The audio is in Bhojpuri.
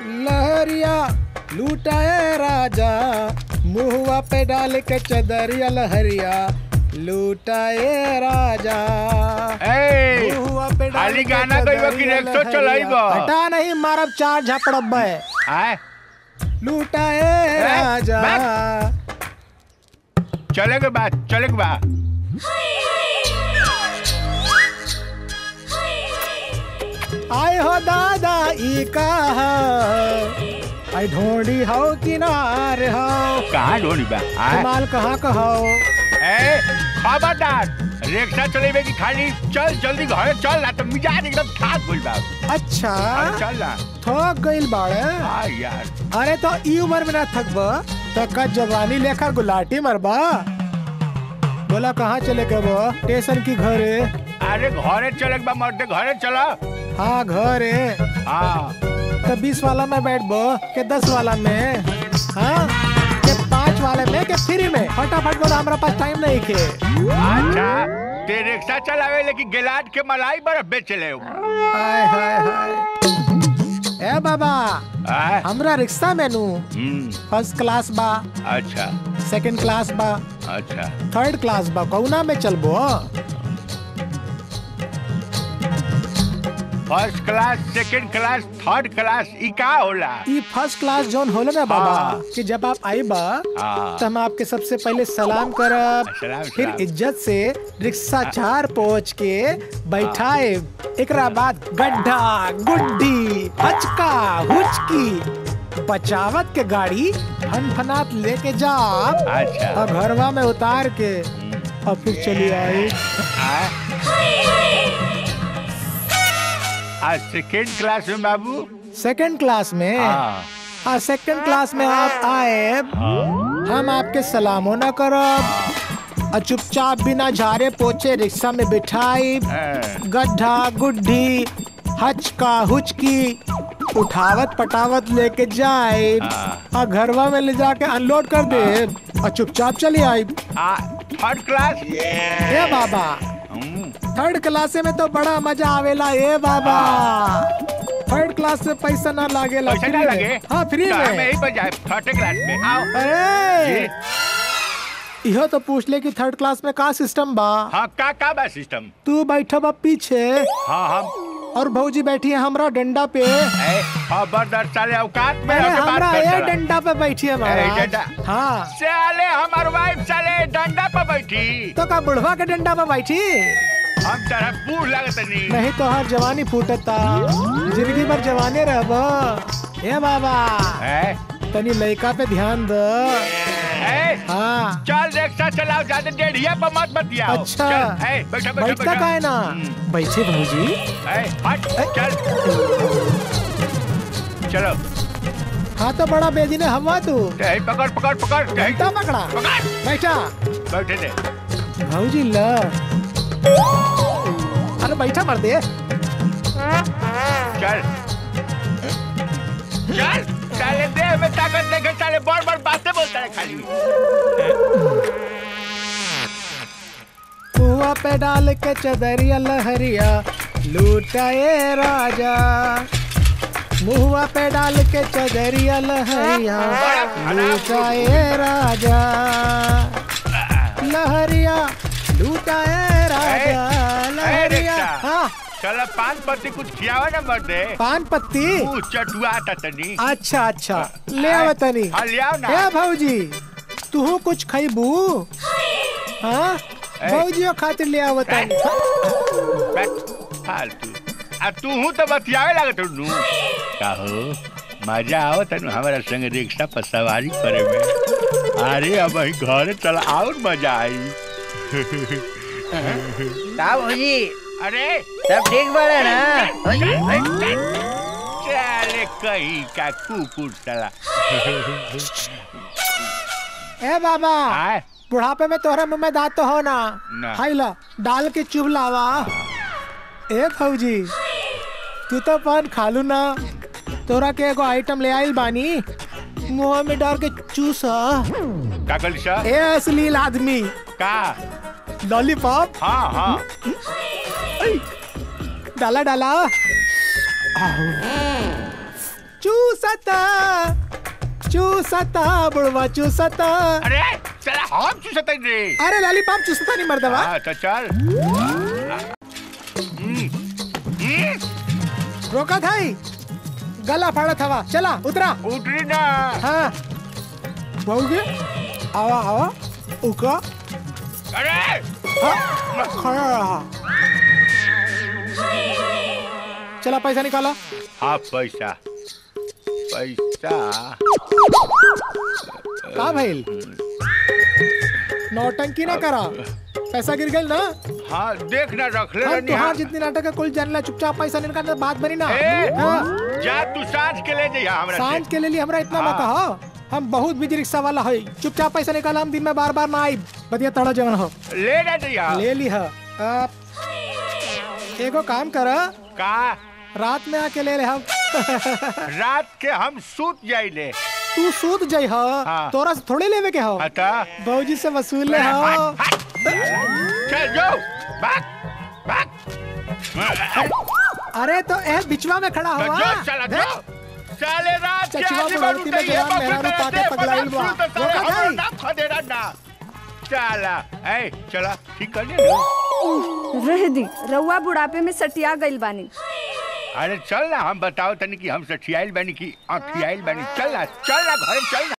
लहरिया लूटाए राजा मुहुआ पे डाल के चदरिया लहरिया लूटाए राजा ए, मुहुआ पे डाल खाली के गाना गइबो कि चदरिया रेक्सो लहरिया। चलाइबो? हटा नहीं मारब चार झपड़ब आए लूटाए राजा चले के बाद चले के बाद आए हो दादा ई का आई ढोंडी हो किनार हो कहाँ ढोनी बा आए माल कहाँ का हो ए खबरदार रिक्शा चलेबे की खाली चल जल्दी घरे चल ना तो मिजाज एकदम खास गइल बा अच्छा अरे चल ना थक गइल बाड़े हाँ यार अरे तो ई उम्र में ना थकब तो का जवानी लेखा गुलाटी मरबा बोला कहाँ चले के वो स्टेशन की घरे अरे घरे चले के बा मर्दे घरे चला हाँ घरे हाँ तो बीस वाला में बैठबो के दस वाला में हाँ के पाँच वाले में के फ्री में फटाफट बोला हमारा पास टाइम नहीं के अच्छा ते रिक्शा चलावे लेकिन गिलाट के मलाई बर्फ बेच ले हाय हाय हाय ए बाबा आए हमरा रिक्शा में नू हम्म फर्स्ट क्लास बा अच्छा सेकंड क्लास बा अच्छा थर्ड क्लास बा कौना में चलबो first class second class third class ई का होला ई फर्स्ट क्लास जोन होला ना बाबा हाँ। कि जब आप आई बा हाँ तो हम आपके सबसे पहले सलाम करब सलाम, फिर सलाम। इज्जत से रिक्शा चार पहुंच के बैठाए एकरा बाद गड्ढा गुड्डी हचका हुचकी बचावत के गाड़ी फनफनात लेके जाब अच्छा और घरवा में उतार के और फिर चली आई आए आज सेकंड क्लास में बाबू सेकंड क्लास में हाँ हाँ सेकंड क्लास में आप आए हम आपके सलामो न करब और चुपचाप बिना झारे पोछे रिक्शा में बिठाई हाँ। गड्ढा गुड्ढी हचका हुचकी उठावत पटावत लेके जाए हाँ। और घरवा में ले जाके अनलोड कर दे और चुपचाप चली आई आ थर्ड क्लास ए बाबा हम्म, थर्ड क्लास में तो बड़ा मजा आवेला ए बाबा थर्ड क्लास में पैसा ना लागेला पैसा ना फ्री में। लगे हाँ फ्री तो हम में यही पर जाए थर्ड क्लास में आओ अरे इहो तो पूछ ले कि थर्ड क्लास में का सिस्टम बा हाँ का का बा सिस्टम तू बैठा बा पीछे हाँ हम और भौजी बैठी है हमरा डंडा पे ए खबरदार साले औकात में अरे आके बात हमरा कर ये साला। डंडा पे बैठी है ए, महाराज डंडा। हाँ साले हमार वाइफ साले डंडा पर बैठी तो का बुढ़वा के डंडा पे बैठी हम तरह बूढ़ लगत नहीं नहीं तो हर जवानी फूटता जिंदगी भर जवाने रहब ए बाबा ए, तनी लड़का पे ध्यान द ए, हाँ चल रिक्शा चलाओ ज्यादा डेढ़िया पर मत बतियाओ अच्छा चल, ए, बैठा बैठा बैठता बैठा का है ना हम्म, बैठे भौजी ए, हट चल चलो हाँ तो बड़ा बेदी ने हवा तू ए, पकड़ पकड़ पकड़ ए, घंटा पकड़ा पकड़ बैठा बैठे दे भौजी ल अरे बैठा मर दे चल चल साले देह में ताकत देखे साले बड़ बड़ बातें बोलता है खाली कुआ पे डाल के चदरिया लहरिया लूटाए राजा मुहुआ पे डाल के चदरिया लहरिया लूटाए राजा लहरिया लूटाए राजा ए, लहरिया रिक्शा। हाँ चल पान पत्ती कुछ खियावा ना मर दे पान पत्ती तू चटुआ था तनी अच्छा अच्छा ले आव तनी हाँ ले आओ ना ए भौजी तू कुछ खैबू हाँ ए। भौजियो खातिर ले आव तनी बैठ फालतू आ तू हूँ तो बतियावे लागत नु काहो मजा आओ तनु हमारा संग रिक्शा पर सवारी करे में अरे अब ही घर चला और मजा आई का भौजी अरे सब ठीक बाड़े ना चले कहीं का कुकुर चला ए बाबा आए बुढ़ापे में तोहरे मुंह में दांत तो हो ना ना। हाई ला डाल के चुभ लावा ए फौजी तू तो पान खालू ना तोरा के एगो आइटम ले आइल बानी मुंह में डाल के चूसा का कल सा ए अश्लील आदमी का लॉलीपॉप हाँ हाँ डाला डाला चूसा चूसता चूसता बुढ़वा चूसता अरे चला हम चूसत रे अरे लॉलीपॉप चूसता नहीं मर्दवा हाँ तो चल हम्म, हम्म, रोका थाई गला फाड़ा था चला उतरा उतरी ना हाँ बहुगे आवा आवा उका अरे हाँ, खड़ा रहा चला पैसा निकाला हाँ पैसा पैसा का भइल नौटंकी ना करा पैसा गिर गई ना हाँ देख ना रख ले हम रहनी तुहार हाँ। जितनी नाटक है कुल जानला चुपचाप पैसा निकाल बात बनी ना ए, हाँ, जा तू सांझ के ले जइहा हमरा सांझ से के लिए हमरा इतना मत हाँ। कहो हम बहुत बिजी रिक्शा वाला है चुपचाप पैसा निकाल हम दिन में बार बार ना आई बदिया तड़ा जवन हो ले ना जइहा ले ली है अब एगो काम कर का रात में आके ले ले हम रात के हम सूत जाइले तू सूत जाई हो हाँ। तोरा से थोड़े लेवे के हो अता बहूजी से वसूल ले हो हट, हट। चल जो भाग भाग अरे तो ए बिचवा में खड़ा तो हुआ जो चला जो साले रात के चचवा आदमी बुढ़ौती में उठे, ये जवान मेहरारू बकरा पाके दे, पगलाइल बकरा बा। सुन तो साले रोका हमरो नहीं। नाम खदेड़ा ना चला ए चला ठीक कर ले रह दी रउआ बुढ़ापे में सटिया गइल बानी अरे चल ना हम बताओ तनी कि हम सठियाइल बानी की अखियाइल बानी चल ना चल ना घर चल ना